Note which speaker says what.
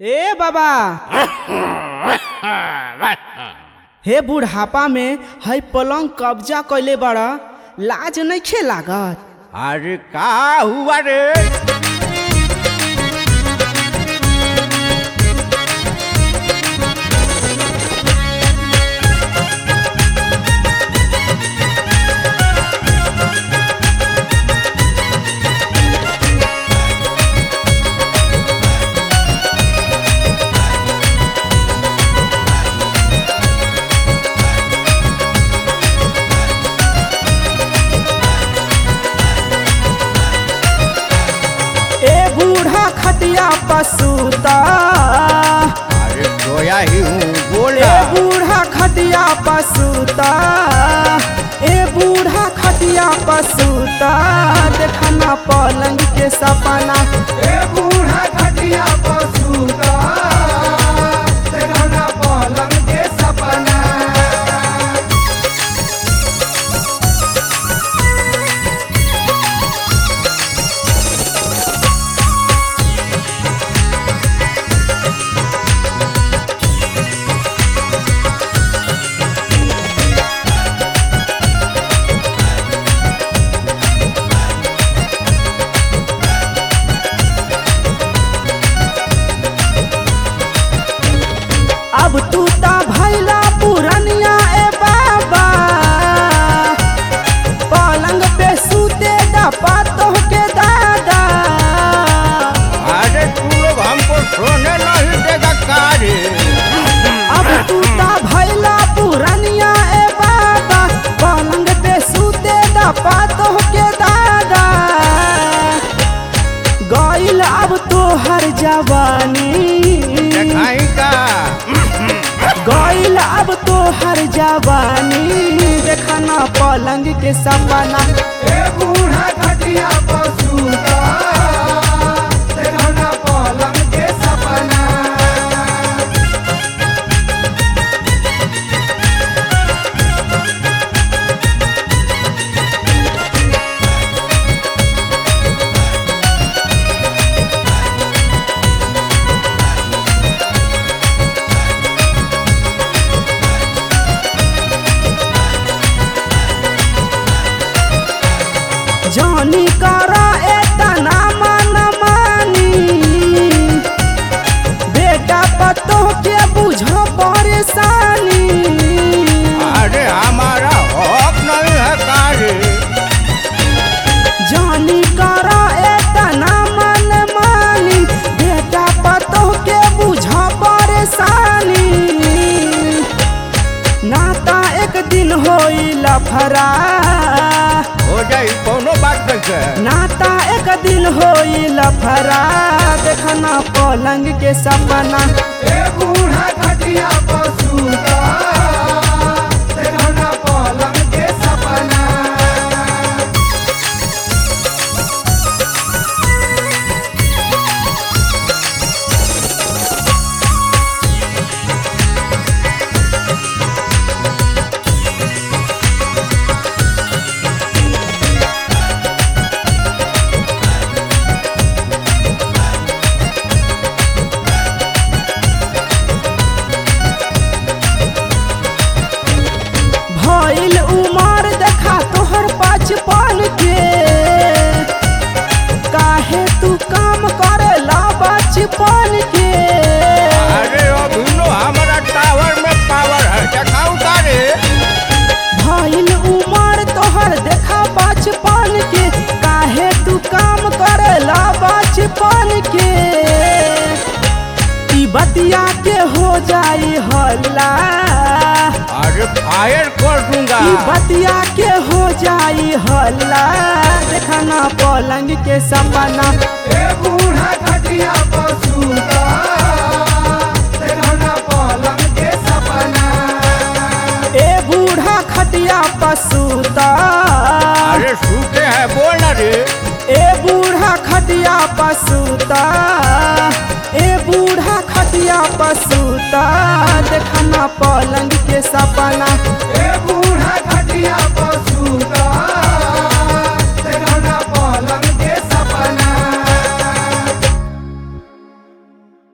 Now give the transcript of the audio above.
Speaker 1: ए बाबा हे बुढ़ापा में है पलंग कब्जा कैले बड़ा लाज नइखे लागत
Speaker 2: अरे का हुआ रे
Speaker 1: ए बूढ़ा खटिया पसूता
Speaker 2: अरे सोया ही हूँ
Speaker 1: ए
Speaker 2: बोला
Speaker 1: बूढ़ा खटिया पसूता ए बूढ़ा खटिया पसूता देखना पलंग के सपना
Speaker 3: ए बूढ़ा खटिया पसूता देखना पलंग के सपना
Speaker 1: अब तू ता भैला पुरनिया ए बाबा पलंग पे सूते डपा के दादा
Speaker 2: अरे तू लोग हमको सोने नहीं देगा का रे
Speaker 1: अब तू ता भैला पुरनिया ए बाबा पलंग पे सूते डपा के दादा गइल अब तो हर जवानी
Speaker 2: देखाई का
Speaker 1: गइल अब तो हर जवानी देखना पलंग के सपना
Speaker 3: ए बूढ़ा खटिया पसूता देखना पलंग के सपना
Speaker 1: जानी करा एतना मन मानी बेटा पतो के बुझो परेशानी
Speaker 2: अरे हमारा हक नहीं है का रे
Speaker 1: जानी करा एतना मन मानी बेटा पतो के बुझो परेशानी नाता एक दिन होई लफरा
Speaker 2: हो जाई कोनो बात नहीं है
Speaker 1: नाता एक दिन होई लफरा देखना पलंग के सपना
Speaker 3: ए बूढ़ा खटिया पसूता देखना पलंग के सपना
Speaker 1: भइल उमर देखा तोहर बचपन के काहे तू काम करेला बचपन के
Speaker 2: अरे अभी नो हमारा टावर में पावर है देखाऊ का रे
Speaker 1: भइल उमर तोहर देखा बचपन के काहे तू काम करेला बचपन के ई बतिया के हो जाई हल्ला
Speaker 2: अरे फायर कर दूंगा
Speaker 1: ई बतिया के हो जाई हल्ला देखना पलंग के सपना
Speaker 3: ए बूढ़ा खटिया पसूता देखना पलंग के सपना
Speaker 1: ए बूढ़ा खटिया पसूता
Speaker 2: अरे सूते हैं बोल ना रे
Speaker 1: ए बूढ़ा खटिया पसूता ए बूढ़ा खटिया पसूता देखना पलंग के सपना
Speaker 3: ए बूढ़ा खटिया पसूता